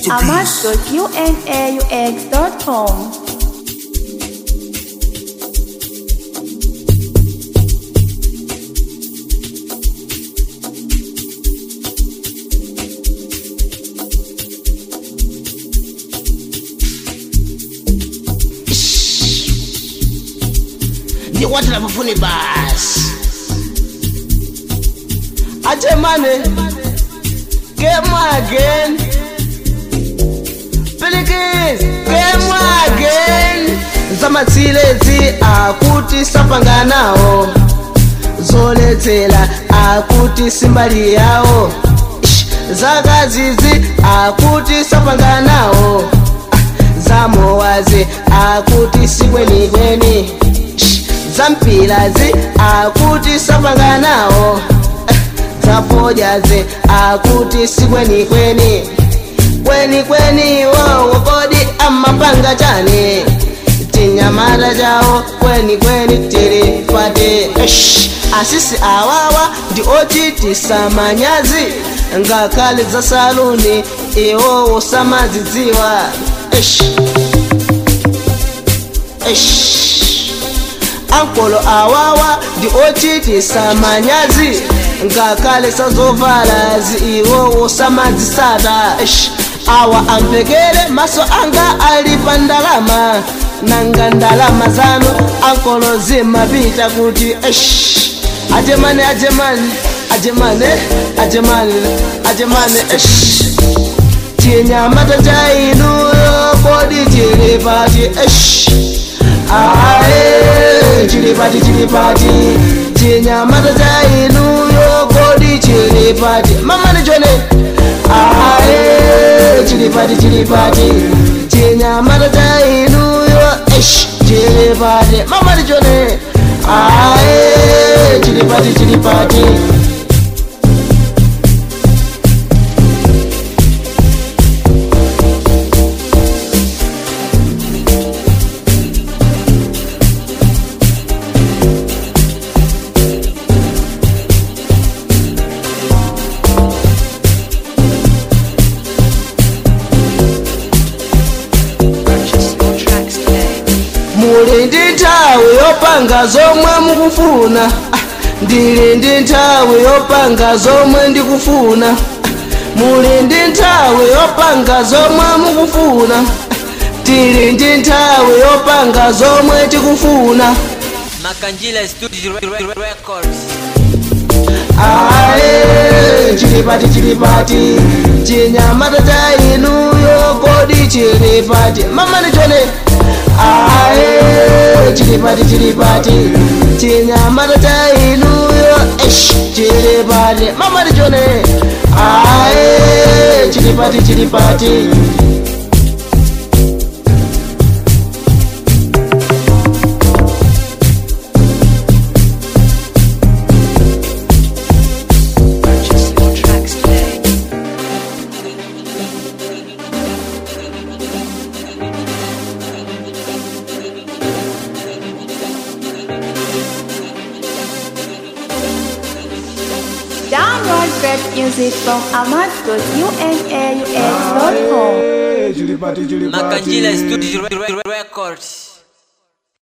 Mr. Beast. amat.unaux.com. ndikwatira pafuni basi achemane game again Pilikizi game again zamatsilezi akuti sapanganawo zoledzera akuti simbali yawo Ish, zakazizi akuti sapanganawo zamowazi akuti sikwenikweni Ish, zampilazi akuti sapanganawo zafojazi akuti sikwenikweni kwenikweni wowo kodi amapanga chani tinyamata chawo kwenikweni tili pati Eish, asisi awawa ndi ochitisa manyazi ngakhale za saluni iwowo samazidziwa Eish. Eish. ankolo awawa ndi ochitisa manyazi ngakhale sazovala zi iwowo samadzisata Eish. awa ampekere maso anga ali pa ndalama nanga ndalama zanu ankolo zimapita kuti Eish. ajemane ajemane ajemane ajemane ajemane Eish. chinyamata cha inuyo kodi chili pati Eish. ae chili pati chili pati chinyamata cha inuyo kodi chili pati mamani chone ae chili pati chili pati chinyamata cha inuyo Eish. chili pati mamani chone ae chili pati chili pati Purchase your tracks today. muli ndi nthawi yopanga zomwe mukufuna Ah, ndili ndi nthawi yopanga zomwe ndikufuna Ah, muli ndi nthawi yopanga zomwe mukufuna Ah, tili ndi nthawi yopanga zomwe tikufuna Makanjila Studio Records. ae chilipati chilipati chinyamata cha inuyo kodi chilipati mamani chone ae chilipati chilipati chinyamata cha inuyo esh chilipati mamani chone ae chilipati chilipati Purchase your tracks today. Download great music from amat.unaux.com. Chilipati, chilipati. Makanjila Studio Records.